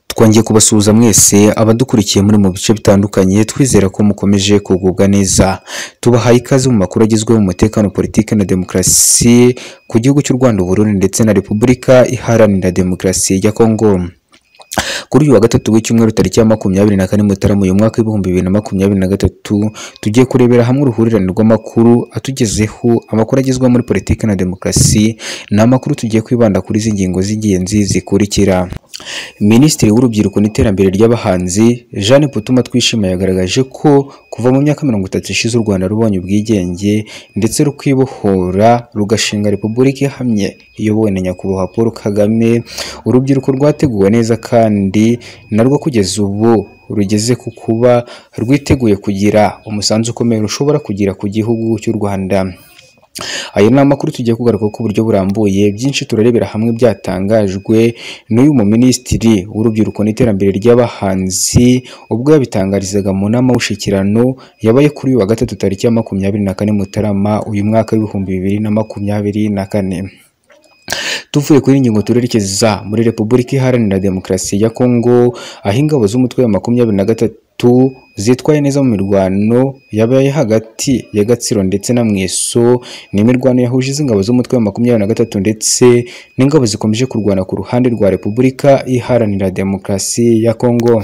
Twongeye kubasuhuza mwese abadukurikiye muri mu bice bitandukanye twizera ko mukomeje kugubwa neza. Tubahaye ikaze mu makuru agezweho mu mutekano, politiki na demokarasi ku gihugu cy'u Rwanda, u Burundi ndetse na Repubulika Iharanira Demokarasi ya Kongo. Kuri uyu wa gatatu w'icyumweru tariki ya makumyabiri na kane Mutarama uyu mwaka w'ibihumbi bibiri na makumyabiri na gatatu tugiye kurebera hamwe uruhurirane rw'amakuru atugezeho amakuru agezweho muri politiki na demokarasi ni amakuru tugiye kwibanda kuri izi ngingo z'ingenzi zikurikira Minisitiri w'Urubyiruko n'Iterambere ry'Abahanzi Jeanne Putuma Twishima yagaragaje ko kuva mu myaka mirongo itatu ishize u Rwanda rubonye ubwigenge ndetse rukibohora rugashinga Repubulika ihamye iyobowe na Nyakubahwa Paul Kagame urubyiruko rwateguwe neza kandi narwo kugeza ubu rugeze ku kuba rwiteguye kugira umusanzu ukomeye rushobora kugira ku gihugu cy'u Rwanda. Ayo ni amakuru tugiye kugaruka ku buryo burambuye byinshi turarebera hamwe byatangajwe n'uyu mu minisitiri w'urubyiruko n'iterambere ry'abahanzi ubwo yabitangarizaga mu nama y'umushyikirano yabaye kuri uyu wa gatatu tariki ya makumyabiri na kane Mutarama uyu mwaka w'ibihumbi bibiri na makumyabiri na kane. Tuvuye kuri ingingo turerekeza muri Repubulika Iharanira Demokarasi ya Kongo aho ingabo z'umutwe wa makumyabiri na gatatu zitwaye neza mu mirwano yabaye hagati ya Gatsiro ndetse na Mweso ni imirwano yahuje iz'ingabo z'umutwe wa makumyabiri na gatatu ndetse n'ingabo zikomeje kurwana ku ruhande rwa Repubulika Iharanira Demokarasi ya Kongo.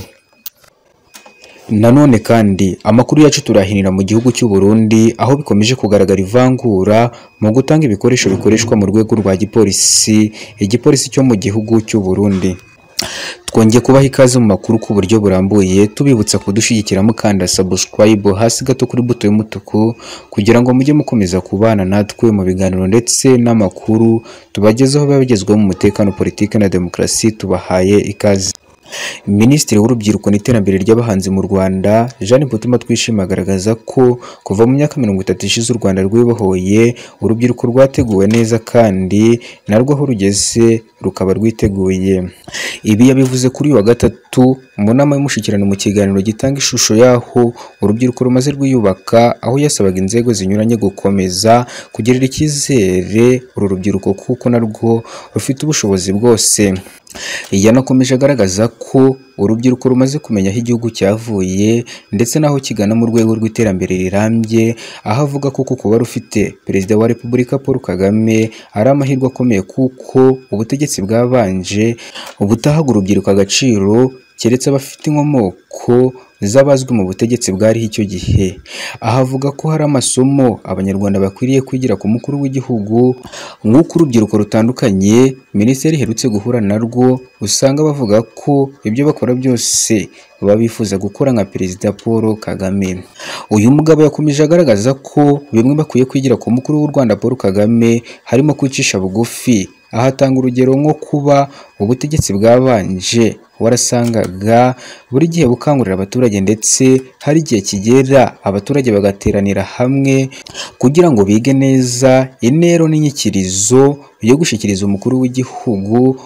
Nanone kandi amakuru yacu turahinira mu gihugu cy'u Burundi aho bikomeje kugaragara ivangura mu gutanga ibikoresho bikoreshwa mu rwego rwa gipolisi igipolisi cyo mu gihugu cy'u Burundi. Twongeye kubaha ikaze mu makuru ku buryo burambuye tubibutsa kudushyigikira mukanda subscribe hasi gato kuri buto y'umutuku kugira ngo mujye mukomeza kubana natwe mu biganiro ndetse n'amakuru tubagezeho biba bigezweho mu mutekano politiki na demokarasi tubahaye ikaze. Minisitiri w'Urubyiruko n'Iterambere ry'Abahanzi mu Rwanda Jeanne Putuma Twishima agaragaza ko kuva mu myaka mirongo itatu ishize u Rwanda rwibohoye urubyiruko rwateguwe neza kandi narwo aho rugeze rukaba rwiteguye. Ibi yabivuze kuri uyu wa gatatu mu nama y'umushyikirano mu kiganiro gitanga ishusho y'aho urubyiruko rumaze rwiyubaka aho yasabaga inzego zinyuranye gukomeza kugirira icyizere uru rubyiruko kuko narwo rufite ubushobozi bwose. Yanakomeje agaragaza ko urubyiruko rumaze kumenya aho igihugu cyavuye ndetse n'aho kigana mu rwego rw'iterambere rirambye aho avuga ko kuba rufite perezida wa repubulika paul kagame ari amahirwe akomeye kuko ubutegetsi bwabanje butahaga urubyiruko agaciro keretse abafite inkomoko z'abazwi mu butegetsi bwariho icyo gihe aho avuga ko hari amasomo abanyarwanda bakwiriye kwigira ku mukuru w'igihugu nk'uko urubyiruko rutandukanye minisiteri iherutse guhura narwo usanga bavuga ko ibyo bakora byose baba bifuza gukora nka perezida paul kagame uyu mugabo yakomeje agaragaza ko bimwe bakwiye kwigira ku mukuru w'u rwanda paul kagame harimo kwicisha bugufi aho atanga urugero nko kuba ubutegetsi bwabanje warasangaga buri gihe bukangurira abaturage ndetse hari igihe kigera abaturage bagateranira hamwe kugira ngo bige neza intero n'inyikirizo yo gushyikiriza umukuru w'igihugu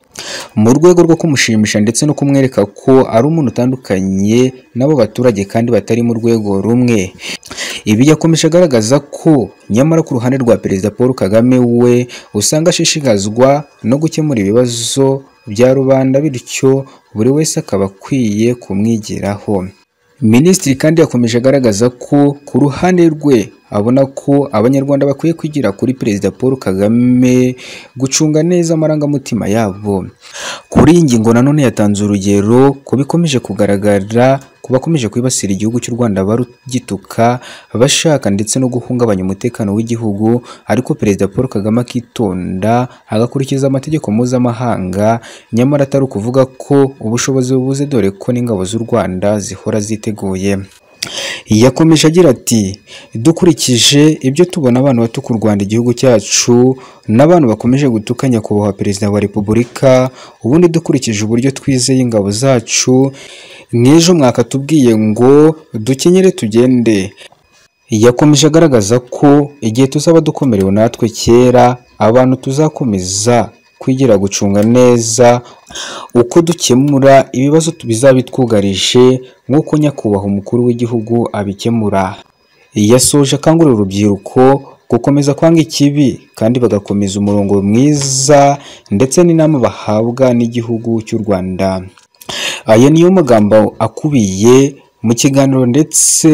mu rwego rwo kumushimisha ndetse no kumwereka ko ari umuntu utandukanye n'abo baturage kandi batari mu rwego rumwe ibi yakomeje agaragaza ko nyamara ku ruhande rwa perezida paul kagame we usanga ashishikazwa no gukemura ibibazo bya rubanda bityo buri wese akaba akwiye kumwigiraho minisitiri kandi yakomeje agaragaza ko ku ruhande rwe abona ko abanyarwanda bakwiye kwigira kuri perezida paul kagame gucunga neza amarangamutima yabo kuri iyi ngingo nanone yatanze urugero ku bikomeje kugaragara ku bakomeje kwibasira igihugu cy'u rwanda barugituka bashaka ndetse no guhungabanya umutekano w'igihugu ariko perezida paul kagame akitonda agakurikiza amategeko mpuzamahanga nyamara atari ukuvuga ko ubushobozi bubuze dore ko n'ingabo z'u rwanda zihora ziteguye yakomeje agira ati dukurikije ibyo tubona abantu batuka u Rwanda igihugu cyacu n'abantu bakomeje gutuka nyakubahwa perezida wa repubulika ubundi dukurikije uburyo twizeye ingabo zacu nk'ejo mwakatubwiye ngo dukenyere tugende yakomeje agaragaza ko igihe tuzaba dukomerewe natwe kera abantu tuzakomeza kwigira gucunga neza uko dukemura ibibazo bizaba bitwugarije nk'uko nyakubahwa umukuru w'igihugu abikemura yasoje akangurira urubyiruko gukomeza kwanga ikibi kandi bagakomeza umurongo mwiza ndetse n'inama bahabwa n'igihugu cy'u Rwanda aya niyo magambo akubiye mu kiganiro ndetse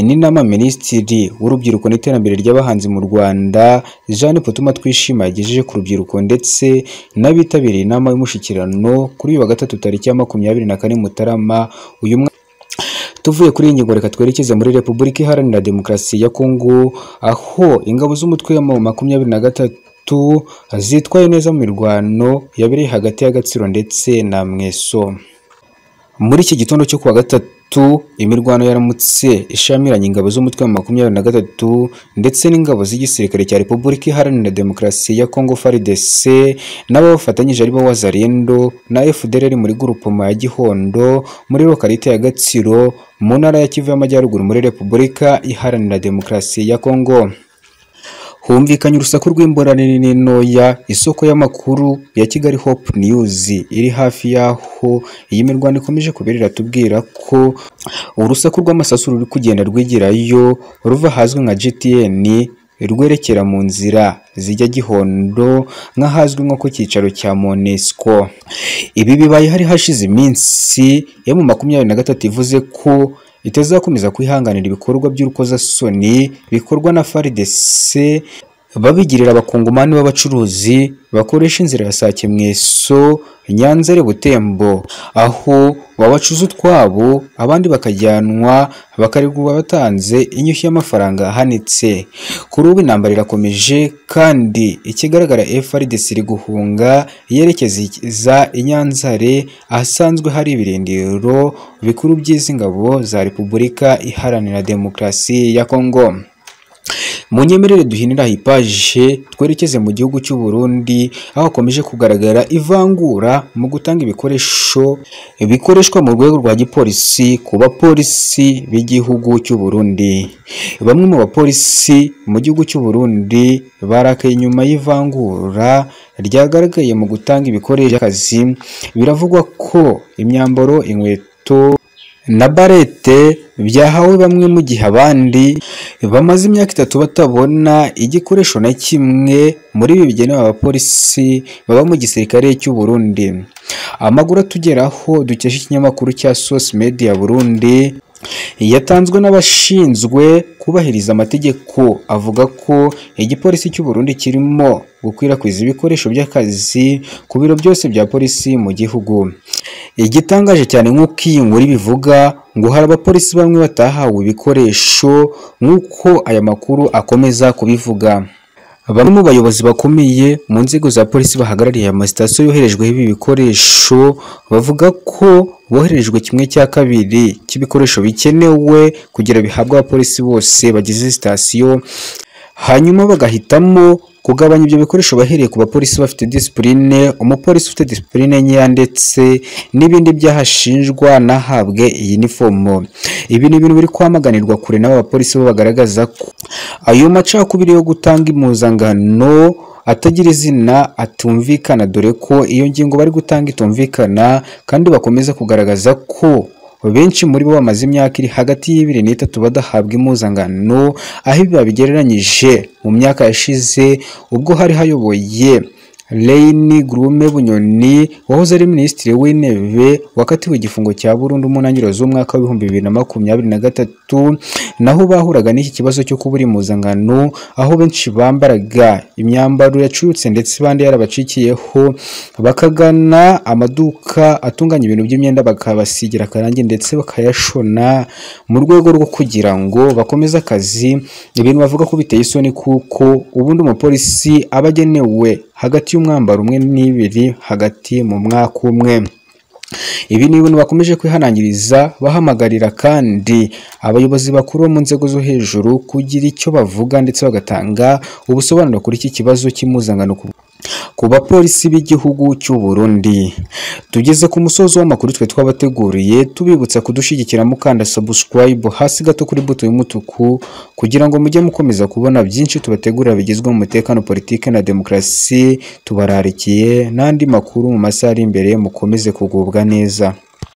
n'inama minisitiri w'urubyiruko n'iterambere ry'abahanzi mu rwanda jeanne potuma twishima yagejeje ku rubyiruko ndetse n'abitabiriye inama y'umushyikirano kuri uyu wa gatatu tariki ya makumyabiri na kane mutarama uyu mwaka tuvuye kuri iyi ngingo reka twerekeze muri repubulika iharanira demokarasi ya kongo aho ingabo z'umutwe wa makumyabiri na gatatu zitwaye neza mu mirwano yabereye hagati ya gatsiro ndetse na mweso muri iki gitondo cyo kuwa gatatu imirwano yaramutse ishamiranye ingabo z'umutwe wa makumyabiri na gatatu ndetse n'ingabo z'igisirikare cya repubulika iharanira demokarasi ya kongo frdc n'ababafatanyije aribo wazarindo na fdrr muri gurupoma ya gihondo muri lokalite ya gatsiro mu ntara ya kivu y'amajyaruguru muri repubulika iharanira demokarasi ya kongo humvikanye urusaku rw'imbora nini n'intoya isoko y'amakuru ya kigali hope news iri hafi y'aho iyi mirwano ikomeje kubera iratubwira ko urusaku rw'amasasu ruri kugenda rwigirayo ruva ahazwi nka gtn rwerekera mu nzira zijya gihondo nk'ahazwi nko ku cyicaro cya monesco ibi bibaye hari hashize iminsi ya mu makumyabiri na gatatu ivuze ko itazakomeza kwihanganira ibikorwa by'urukozasoni bikorwa na FARDC babigirira abakongomani b'abacuruzi bakoresha inzira ya Sakemweso Nyanza ari Butembo aho babacuza utwabo abandi bakajyanwa bakarekurwa batanze inyushyu y'amafaranga ahanitse kuri ubu intambara irakomeje kandi ikigaragara FRDC iri guhunga yerekeza i Nyanzare ahasanzwe hari ibirindiro bikuru by'izi ngabo za Repubulika Iharanira Demokarasi ya Kongo munyemerere duhinira hipaje twerekeze mu gihugu cy'u Burundi aho hakomeje kugaragara ivangura mu gutanga ibikoresho bikoreshwa mu rwego rwa gipolisi ku bapolisi b'igihugu cy'u Burundi bamwe mu bapolisi mu gihugu cy'u Burundi barakaye nyuma y'ivangura ryagaragaye mu gutanga ibikoresho by'akazi biravugwa ko imyambaro inkweto na barete byahawe bamwe mu gihe abandi bamaze imyaka itatu batabona igikoresho na kimwe muri ibi bigenewe abapolisi baba mu gisirikare cy'u Burundi amakuru atugeraho dukesha ikinyamakuru cya Source Media Burundi yatanzwe n'abashinzwe kubahiriza amategeko avuga ko igipolisi cy'u Burundi kirimo gukwirakwiza ibikoresho by'akazi ku biro byose bya polisi mu gihugu igitangaje cyane nk'uko iyi nkuru ibivuga ngo hari abapolisi bamwe batahawe ibikoresho nk'uko aya makuru akomeza kubivuga bamwe mu bayobozi bakomeye mu nzego za polisi bahagarariye amasitasiyo yoherejweho ibi bikoresho bavuga ko boherejwe kimwe cya kabiri cy'ibikoresho bikenewe kugira bihabwe abapolisi bose bagize sitasiyo hanyuma bagahitamo kugabanya ibyo bikoresho bahereye ku bapolisi bafite disipurine umupolisi ufite disipurine nkeya ndetse n'ibindi byahashinjwa nahabwe iyi nifomo ibi ni ibintu biri kwamaganirwa kure n'aba bapolisi bo bagaragaza ko ayo macakubiri yo gutanga impuzangano atagira izina atumvikana dore ko iyo ngingo bari gutanga itumvikana kandi bakomeza kugaragaza ko benshi muri bo bamaze imyaka iri hagati y'ibiri n'itatu badahabwa impuzangano aho ibi babigereranyije mu myaka yashize ubwo hari hayoboye Leyini Gurume Bunyoni wahoze ari minisitiri w'intebe wakatiwe igifungo cya burundu mu ntangiriro z'umwaka w'ibihumbi bibiri na makumyabiri na gatatu naho bahuraga n'iki kibazo cyo kubura impuzangano aho benshi bambaraga imyambaro yacurutse ndetse abandi yarabacikiyeho bakagana amaduka atunganya ibintu by'imyenda bakabasigira akarangi ndetse bakayashona mu rwego rwo kugira ngo bakomeze akazi ibintu bavuga ko biteye isoni kuko ubundi umupolisi aba agenewe hagati y'umwambaro umwe n'ibiri hagati mu mwaka umwe ibi ni ibintu bakomeje kwihanangiriza bahamagarira kandi abayobozi bakuru bo mu nzego zo hejuru kugira icyo bavuga ndetse bagatanga ubusobanuro kuri iki kibazo cy'impuzangano ku bapolisi b'igihugu cy'u Burundi tugeze ku musozo w'amakuru twe twabateguriye tubibutsa kudushyigikira mukanda subscribe hasi gato kuri buto y'umutuku kugira ngo mujye mukomeza kubona byinshi tubategurira bigizwe mu mutekano politike na demokarasi tubararikiye n'andi makuru mu masaha ari imbere mukomeze kugubwa neza